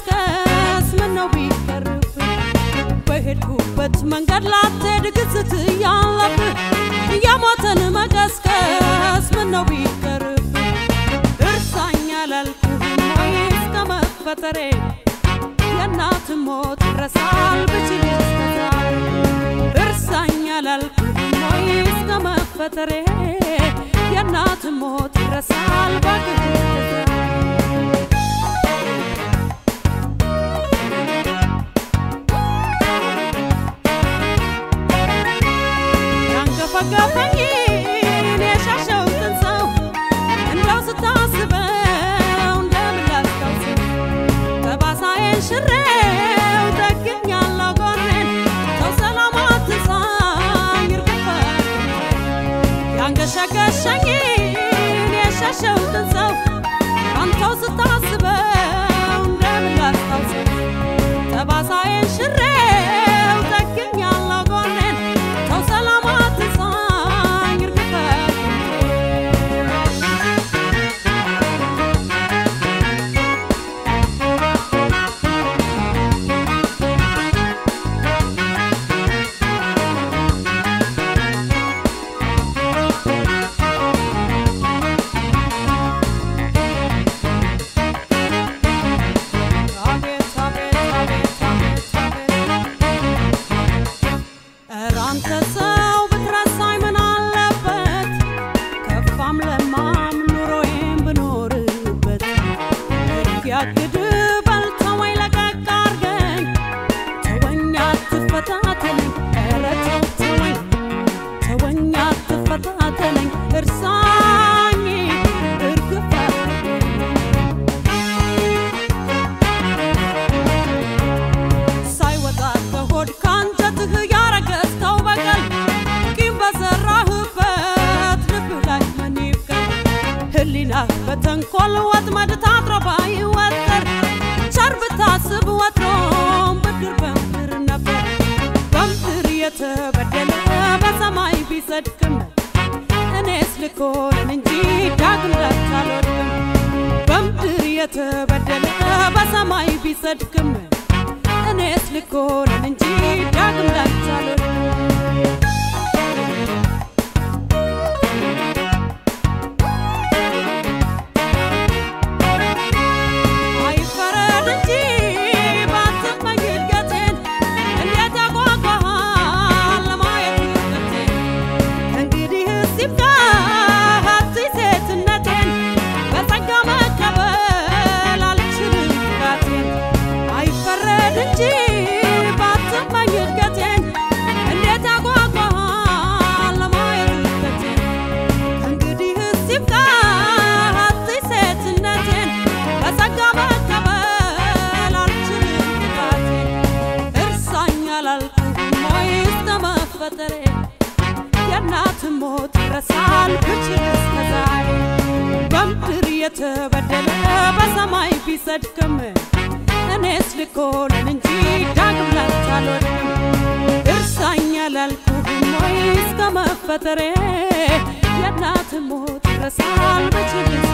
መቀስቀስ ምነው ቢቀርብህ በሄድኩበት መንገድ ላትሄድ ግዝት እያለብህ የሞትን መቀስቀስ ምነው ቢቀርብህ እርሳኝ አላልኩህም ወይ እስከ መፈጠሬ የእናት ሞት ይረሳል ብችል እስከዛሬ እርሳኝ አላልኩህም ወይ እስከ መፈጠሬ የእናት ሞት ይረሳል ባክህ እስከዛሬ ያንገፈገፈኝን የሻሸሁትን ሰው እንደው ስታስበው እንደምን ላስታውሰው ጠባሳዬን ሽሬው ጠግኛለሁ ጎኔን ሰው ሰላም አትንሳኝ እርግፈት ያንገሸገሸኝን የሻሸሁትን ሰው አንተው ስታስበው እንደምን ላስታውሰው ጠባሳዬን ሽሬው ጠግኛለሁ ጎኔን ሰው ሰላም አትንሳኝ እርግፈት አቤት አቤት አቤት አቤት አቤት ኧረ አንተ ሰው ብትረሳኝ ምን አለበት ከፋም ለማም ኑሮዬን ብኖርበት ያግድ በልተወኝ ለቀቅ አርገኝ ተወኝ አትፈታተነኝ ኧረ ተው ተወኝ ተወኝ አትፈታተነኝ እርሳኝ እርግፍ አድርገኝ ሳይወጣ ከሆድ ካንጀትህ ያረገዝከው በቀል ቂም በዘራህበት ልብህ ላይ ምን ይብቀል? ህሊናህ በተንኮል ወጥመድ ታጥሮ ባይወጠር ቸር ብታስብ ወትሮም ብድር በምድር ነበር። በምድር የተበደለ በሰማይ ቢጸድቅም እኔስ ልኮንን እንጂ ዳግም ላንተ አልወድቅም። በምድር የተበደለ በሰማይ ቢጸድቅም እኔስ ልኮንን እንጂ ዳግም ላንተ አልወድቅም። አይፈረድ እንጂ ባትመኝ እድገቴን እንዴት ያጓጓሃል ለማየት ውድቀቴን እንግዲህስ ይብቃ አትይ ሴትነቴን በጸጋ መቀበል አልችልም ፍቃቴን አይፈረድ እንጂ ባትመኝ እድገቴን እንዴት ያጓጓሃል ለማየት ውድቀቴን እንግዲህስ ይብቃ አትይ ሴትነቴን በጸጋ መቀበል አልችልም ጥፋቴን እርሳኝ አላልኩህም ወይ እስከ መፈጠሬ የእናት ሞት ይረሳል ብችል እስከ ዛሬ በምድር የተበደለ በሰማይ ቢጸድቅም እኔስ ልኮንን እንጂ ዳግም ላንተ አልወድቅም እርሳኝ አላልኩህም ወይ እስከ መፈጠሬ የእናት ሞት ይረሳል ብችል